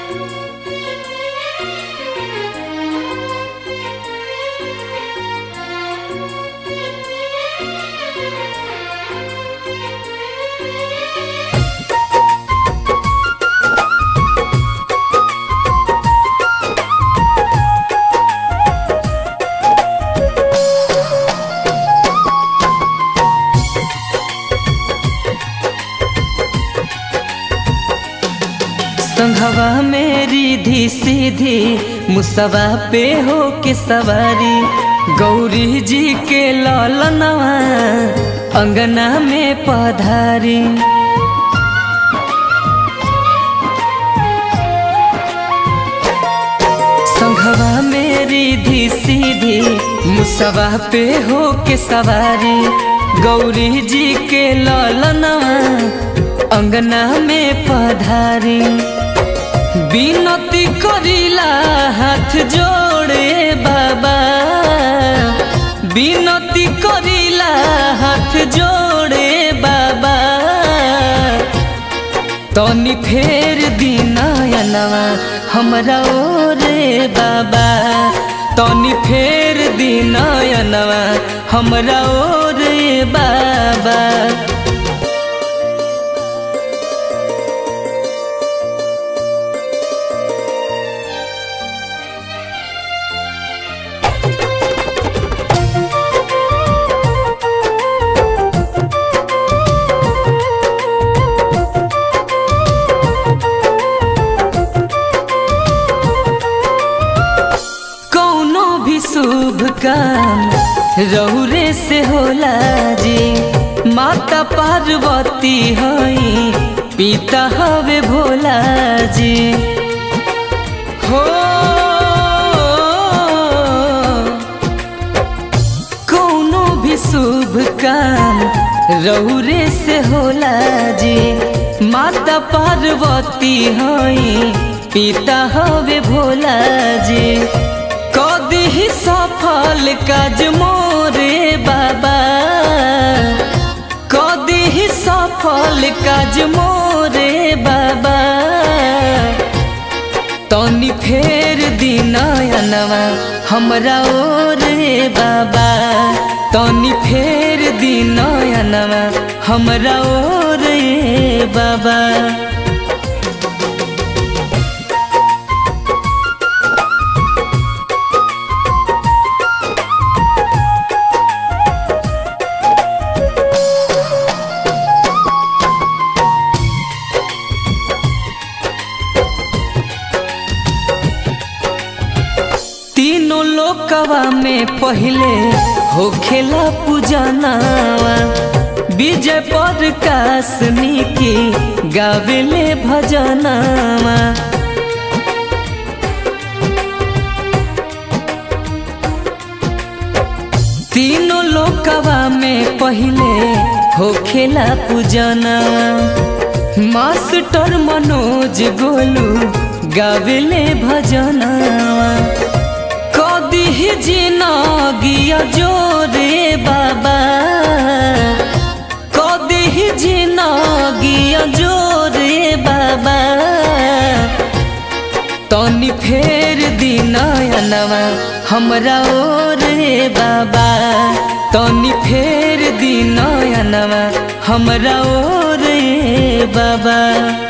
संघवा मेरी धी सीधी मुसवा पे हो के सवारी गौरी जी के ललनवा अंगना में पधारी संघवा मेरी धी सीधी मुसवा पे हो के सवारी गौरी जी के ललनवा अंगना में पधारी बिनती करिला हाथ जोड़े बाबा बिनती करिला हाथ जोड़े बाबा तनी फेर दिनयनवा हमरा ओरे बाबा तनी फेर दिनयनवा हमरा ओरे बाबा कौनो भी शुभ काम रहुरे से होला जी माता पार्वती हई पिता हवे भोला जी हो कौनो भी शुभ काम रहुरे से होला जी माता पार्वती हई पिता हवे भोला जी कदी ही सफल काज मोरे बाबा कदी ही सफल काज मोरे बाबा तनी फेर दिनयनवा हमरा ओरे बाबा तनी फेर दिनयनवा हमरा ओरे बाबा तीनों लोकवा में पहले होखेला पूजनावा विजय पर कासनी की गावेले भजनावा तीनों लोकवा में पहले होखेला पूजनावा मास्टर मनोज गोलू गावेले भजनावा कदी ही जिनगिया जोरे बाबा कदी ही जिनगिया जोरे बाबा तनी फेर दिनयनवा हमरा ओरे बाबा तनी फेर दिनयनवा हमरा ओरे बाबा